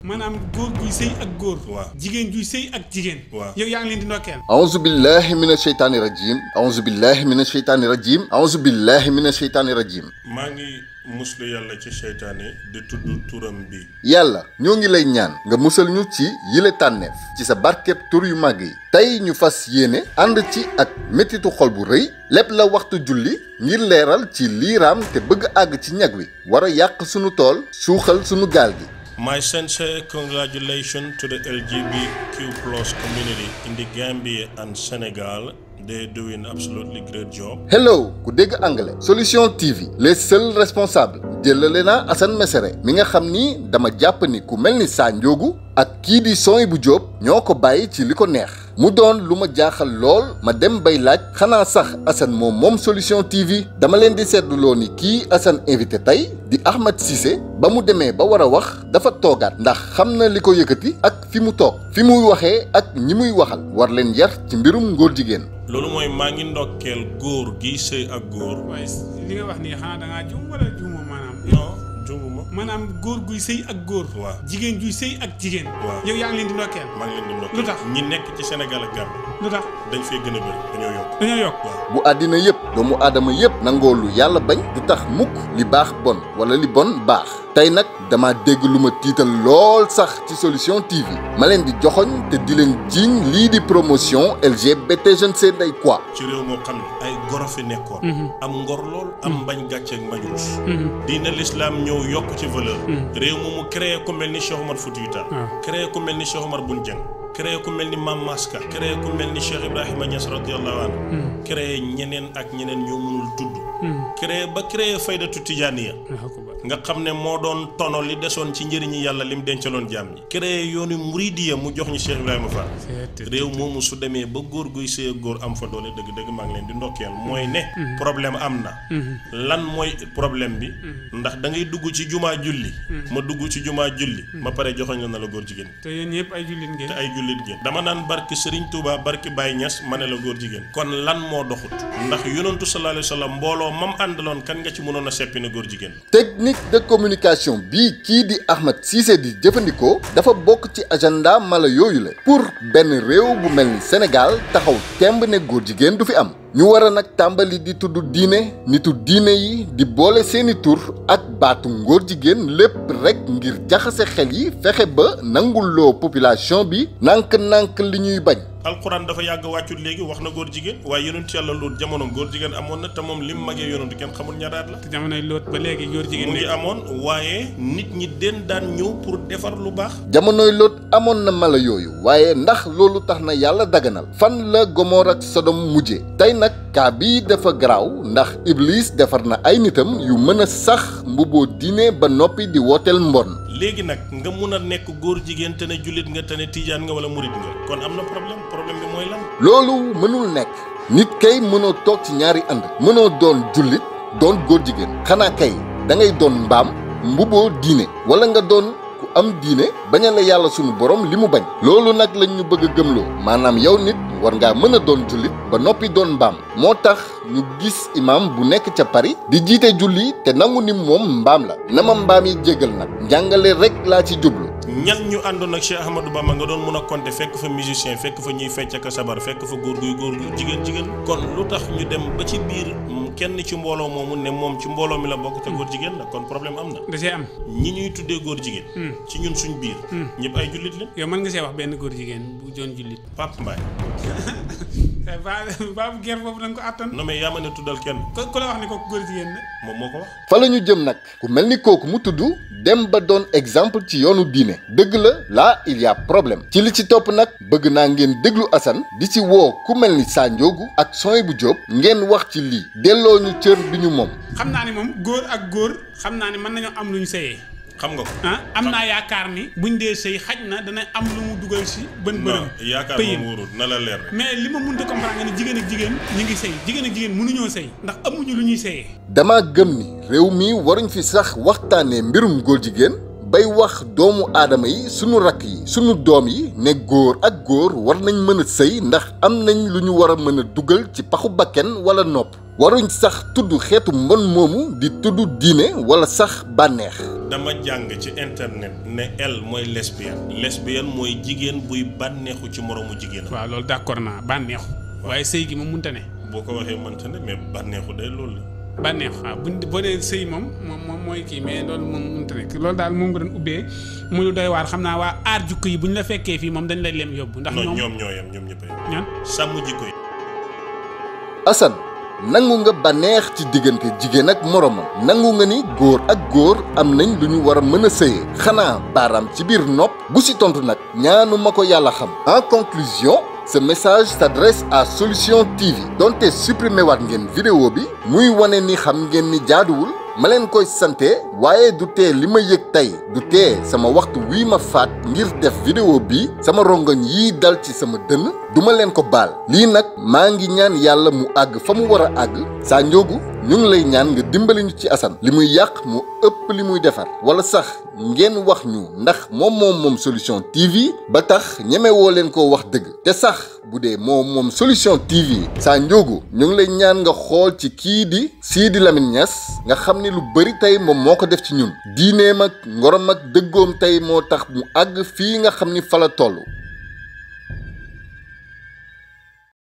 maanaam góor guy sëy ak góor waaw jigéen juy sëy ak jigéen waaw yow yaa ngi leen di ndokkeel أعوذ بالله من الشيطان الرجيم أعوذ بالله من الشيطان الرجيم أعوذ بالله من الشيطان الرجيم maa ngi muslu yàlla ci seytaane di tudd turam bi yàlla ñoo ngi lay ñaan nga musal ñu ci yile tànneef ci sa barkeb tur yu màgg yi tey ñu fas yéene ànd ci ak métitu xol bu rëy lépp la waxtu julli ngir leeral ci liiraam te bëgg àgg ci ñag wi war a yàq sunu tool suuxal sunu gaal gi My sincere congratulations to the LGBTQ plus community in the Gambia and Senegal. They're doing absolutely great job. hello ku dégg anglais solution TV les seuls responsables jëlale naa Assane Mesere mi nga xam ni dama jàpp ni ku mel ni Sa Ndiogou ak kii di Soy bu Jóob ñoo ko bàyyi ci li ko neex mu doon lu ma jaaxal lool ma dem bay laaj xanaa sax Assane moom moom solution TV dama leen di seetluloo ni kii Assane invité tey di Ahmed Cissé ba mu demee ba war a wax dafa toogaat ndax xam na li ko yëkkati ak fi mu toog fi muy waxee ak ñi muy waxal war leen yar ci mbirum ngóor jigéen loolu mooy maa ngi ndokkeel góor gi sëy ak góor. waaye li nga wax nii xanaa da ngaa juum wala juumoo maanaam non junguma maanaam góor guy sëy ak góor waaw. jigéen juy sëy ak jigéen waaw. yow yaa ngi leen di ndokkeel maa ngi leen di ndokkeel. Lu tax? ñi nekk ci Sénégal ak Gambie lu tax dañ fee gën a bëri dañoo yokk. dañoo yokk waaw bu àddina yépp doomu aadama yépp nangoo lu yàlla bañ du tax mukk li baax bon wala li bon baax tey nag dama dégg lu ma tiital lool sax ci solution TV ma leen di joxoñ te di leen jiiñ lii di promotion LGBT je ne sais day quoi ci réew moo xam ne ay goro fi nekkoon. am ngor lool am mbañ gàcce ak mbañ rus. diina l'islam ñëw yokk ci valeur. réew mu mu créé ku mel ni Cheikh Omar Foutiyou Tall. créé ku mel ni Cheikh Omar Bun Dieng. créé ku mel ni Mam Maska. créé ku mel ni Cheikh Ibrahima Niass radiyallahu anhu. créé ñeneen ak ñeneen ñoo mënul tudd. créé ba créé faydatu tijaaniya nga xam ne moo doon tono li desoon ci njëriñi yàlla lim dencaloon jaam ñi. créé yoonu muridiya mu jox ñu Cheikh Ibrahima Fall. réew moomu su demee ba góor guy sëy ak góor am fa doole dëgg-dëgg maa ngi leen di ndokkeel mooy ne. problème am na. lan mooy problème bi. ndax da ngay dugg ci jumaa julli. ma dugg ci jumaa julli. ma pare joxoñ la na la góor jigéen. te yéen ñëpp ay jullit ngeen te ay jullit ngeen. dama naan barki Serigne Touba barki Baye Niass ma ne la góor jigéen. kon lan moo doxut. ndax yonantu sallallahu alayhi wa sallam mbooloo mam àndaloon kan nga ci mënoon a seppi na góor jigéen. technique de communication bii kii di Ahmed Cissé di jëfandikoo dafa bokk ci agenda mala yooyu la pour benn réew bu mel ni Sénégal taxaw temb ne góor jigéen du fi am ñu war a nag tàmbali di tudd diine nitu diine yi di boole seeni tur ak baatu ngóor jigéen lépp rek ngir jaxase xel yi fexe ba nanguloo population bi nànk-nànk li ñuy bañ alquran dafa yàgg wàccut léegi wax na góor jigéen waaye yonent yàlla loolu jamono góor jigéen amoon na te moom lim magee yonent kenn xamul ñaataat la te jamonoy loot ba léegi góor jigéen mu ngi nekk amoon waaye nit ñi den daan ñëw pour defar lu baax jamonoy Lóot amoon na mala yooyu waaye ndax loolu tax na yàlla daganal fan la Gomor ak Sodom mujje tey nag kaa bii dafa garaaw ndax Iblis defar na ay nitam yu mën a sax mbubboo diine ba noppi di wooteel mbon léegi nag nga mun a nekk góor jigéen te ne jullit nga te ne tijaan nga wala murit nga kon am na problème problème bi mooy lan loolu mënul nekk nit kay mënoo toog ci ñaari ànd mënoo doon jullit doon góor jigéen xanaa kay da ngay doon mbaam mbubboo diine wala nga doon ku am diine baña la yàlla sunu borom li mu bañ loolu nag lañ ñu bëgg a gëmloo maanaam yow nit war ngaa mën a doon jullit ba noppi doon mbaam moo tax ñu gis imam bu nekk ca Paris di jiite julli te nangu ni moom mbaam la na ma mbaam yi jégal nag njàngale rek laa ci jublu ñan ñu àndoon ak Cheikh Ahmadou Bamba nga doon mun a compter fekk fa musicien fekk fa ñuy fecc ak sabar fekk fa góor guy góor guy jigéen jigéen kon lu tax ñu dem ba ci biir mm, kenn ci mbooloo moomu ne moom ci mbooloo mi la bokk te góor jigéen la kon problème am na da see am ñi ñuy tuddee góor jigéen ci ñun suñ biir ñëpp ay jullit leen yow mën nga see wax benn góor jigéen bu doon jullit Pape Mbaye ba baabu ger boobu da nga ko àttan non mais yaa ma ne tuddal kenn ku ku la wax ni kooku góor jigéen la moom moo ko wax fa la ñu jëm nag ku mel ni kooku mu tudd dem ba doon exemple ci yoonu diine dëgg la là il y a problème ci li ci topp nag bëgg naa ngeen déglu Assane di ci woo ku mel ni Sa Ndiogou ak Soy bu Jóob ngeen wax ci lii delloo ñu cër bi ñu moom xam naa ni moom góor ak góor xam naa ni mën nañoo am lu ñu sëyee xam nga ko ah am naa yaakaar ni buñ dee sëy xaj na dana am lu mu dugal si bën bërëm non yaakaar pëyin moom wóorul na la leer rek mais li ma mënta comprendre nga ne jigéen ak jigéen ñu ngi sëy jigéen ak jigéen mënuñoo sëy ndax amuñu lu ñuy sëyee dama gëm ni réew mi waruñ fi sax waxtaanee mbirum góor jigéen bay wax doomu aadama yi sunu rakk yi sunu doom yi ne góor ak góor war nañ mën a sëy ndax am nañ lu ñu war a mën a dugal ci paxu bakken wala nopp waruñ sax tudd xeetu mbon moomu di tudd diine wala sax bànneex dama jàng ci internet ne elle mooy lesbienne lesbienne mooy jigéen buy bànneexu ci moroomu jigéenam waaw loolu d'accord naa bànneexu waaye sëy gi moom mënta ne boo ko waxee mënta ne mais bànneexu day loolu la bànneexu waaw buñ boo dee sëy moom moom moom mooy kii mais loolu moom mënta nekk loolu daal moom nga doon ubbee mu lu doy waar xam naa waa aar jukko yi bu ñu la fekkee fii moom dañ lay lem yóbbu ndax non ñoom ñoom ñoo yem ñoom ñëpp a yem ñan sàmm jikko yi Assane nangu nga bànneex ci diggante jigéen ak moromam nangu nga ni góor ak góor am nañ lu ñu war a mën a sëyee xanaa baaraam ci biir nopp bu si tontu nag ñaanu ma ko yàlla xam en conclusion ce message s'adresse à Solution TV donte supprimé waat ngeen vidéo bi muy wane ni xam ngeen ni jaaduwul ma leen koy sante waaye du tee li ma yëg tey du tee sama waxtu wii ma faat ngir def vidéo bi sama rongoñ yii dal ci sama dënn duma leen ko baal lii nag maa ngi ñaan yàlla mu àgg fa mu war a àgg saa njóogu ñu ngi lay ñaan nga dimbali ñu ci Assane li muy yàq mu ëpp li muy defar wala sax ngeen wax ñu ndax moom moom moom solution TV ba tax ñemewoo leen koo wax dëgg te sax bu dee moom moom solution TV saa njóogu ñu ngi lay ñaan nga xool ci kii di Sidi Lamine Niass nga xam ni lu bëri tey moom moo ko def ci ñun diineem ak ngorom ak dëggoom tey moo tax mu àgg fii nga xam ni fa la toll